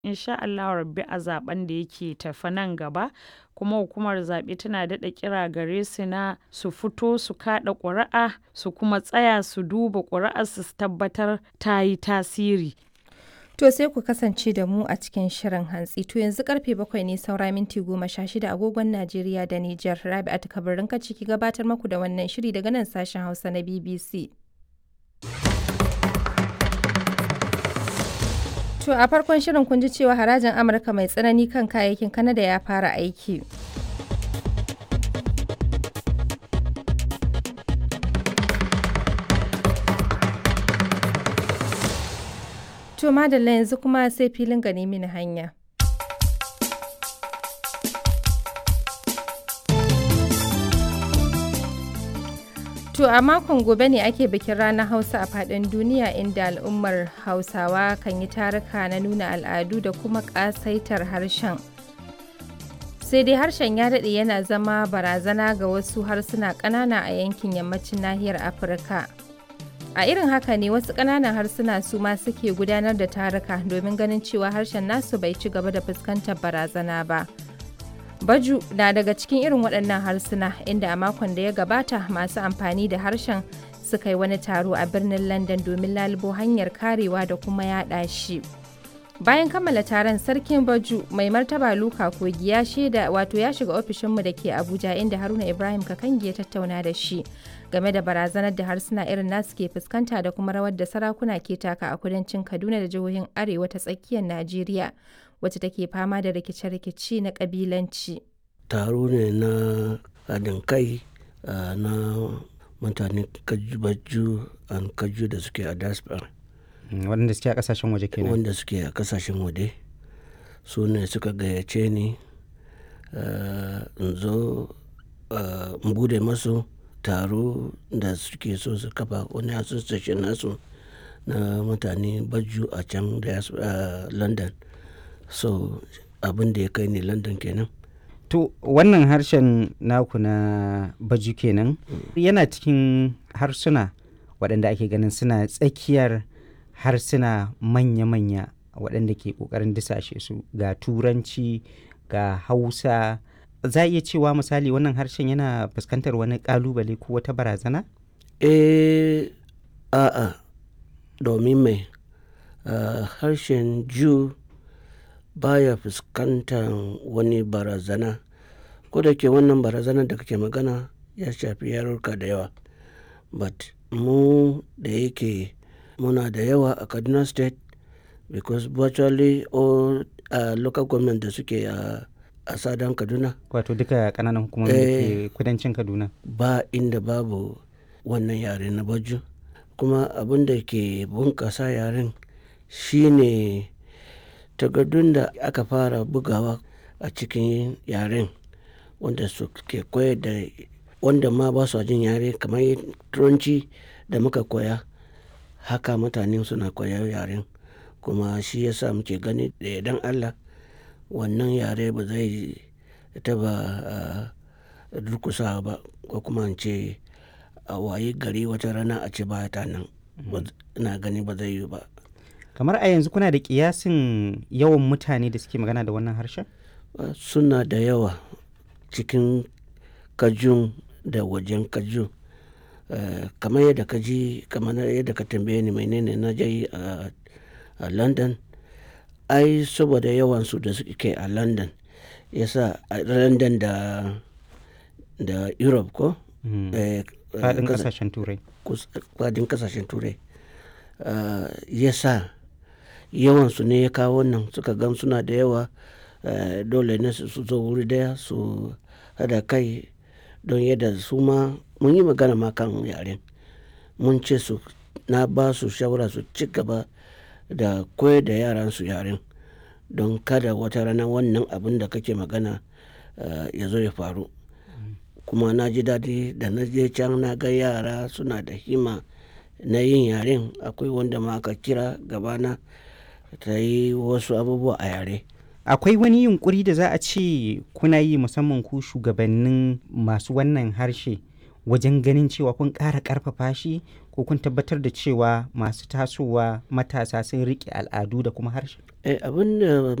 insha Allahu rabbi a zaben da yake tafe nan gaba kuma hukumar zaɓe tana daɗa kira gare su na su fito su kaɗa ƙuri'a su kuma tsaya su duba ƙuri'ar su tabbatar ta yi tasiri. To sai ku kasance da mu a cikin shirin hantsi. To yanzu karfe bakwai ne saura minti goma sha shida agogon Najeriya da Nijar. Rabi'atu kabarin ka ciki gabatar maku da wannan shiri daga nan sashen Hausa na BBC. To a farkon shirin kun ji cewa harajin Amurka mai tsanani kan kayayyakin Kanada ya fara aiki. To madalla yanzu kuma sai filin gani mini hanya. To a makon gobe ne ake bikin ranar Hausa a faɗin duniya inda al'ummar Hausawa kan yi taruka na nuna al'adu da kuma ƙasaitar harshen. Sai dai harshen ya daɗe yana zama barazana ga wasu harsuna ƙanana a yankin yammacin nahiyar Afirka. A irin haka ne wasu ƙananan harsuna su ma suke gudanar da taruka domin ganin cewa harshen nasu bai ci gaba da fuskantar barazana ba. Baju na daga cikin irin waɗannan harsuna inda a makon da ya gabata masu amfani da harshen suka yi wani taro a birnin London domin lalubo hanyar karewa da kuma yaɗa shi. Bayan kammala taron sarkin Baju mai martaba Luka Kogi ya shaida wato ya shiga ofishinmu da ke Abuja inda Haruna Ibrahim Kakangi ya tattauna da shi game da barazanar da harsuna irin nasu ke fuskanta da kuma rawar da sarakuna ke taka a kudancin Kaduna da jihohin Arewa ta tsakiyar Najeriya. wacce take fama da rikice-rikice na kabilanci. Taro ne na haɗin kai na mutane kaju an kaju da suke a diaspora. Waɗanda suke a ƙasashen waje kenan. Wanda suke a ƙasashen waje su ne suka gayyace ni in zo in bude masu taro da suke so su kafa wani association nasu na mutane baju a can da london so abin da ya kai ni london kenan to wannan harshen naku na baju kenan yana cikin harsuna waɗanda ake ganin suna tsakiyar harsuna manya-manya waɗanda ke ƙoƙarin disashe su ga turanci ga hausa za a iya cewa misali wannan harshen yana fuskantar wani ƙalubale ko wata barazana? eh a'a domin mai harshen jew baya fuskantar wani barazana ko da ke wannan barazanar da kake magana ya shafi yarurka da yawa but mu da yake muna da yawa a kaduna state because virtually all uh, local government da suke a a sadan kaduna wato duka kananan hukumomi da ke kudancin kaduna ba inda babu wannan yare na baju kuma abin da ke bunkasa yaren shine takardun da aka fara bugawa a cikin yaren wanda su ke koyar da wanda ma ba su jin yare kamar turanci da muka koya haka mutane suna koyar yaren kuma shi yasa muke gani da idan allah wannan yare ba zai taba durkusa ba ko kuma ce a wayi gari wata rana a ce ba ta nan ina gani ba zai yi ba kamar a yanzu kuna da kiyasin yawan mutane da suke magana da wannan harshen suna da yawa cikin kajun da wajen kajun kamar yadda ka ji kamar yadda ka tambaye ni menene na je a london ai saboda yawansu da suke a london yasa a london da da europe ko fadin kasashen turai fadin kasashen turai yasa yawansu ne ya kawo nan suka gan suna da yawa dole ne su zo wuri daya su hada kai don yadda su ma mun yi magana ma kan yaren mun ce su na ba su shawara su ci gaba da koyar da yaran su yaren don kada wata rana wannan abin da kake magana ya zo ya faru kuma na ji daɗi da na je can na ga yara suna da hima na yin yaren akwai wanda ma aka kira gabana ta yi wasu abubuwa a yare akwai wani yunkuri da za a ce kuna yi musamman ku shugabannin masu wannan harshe wajen ganin cewa kun ƙara ƙarfafa shi ko kun tabbatar da cewa masu tasowa matasa sun riƙe al'adu da kuma harshe Eh, abin da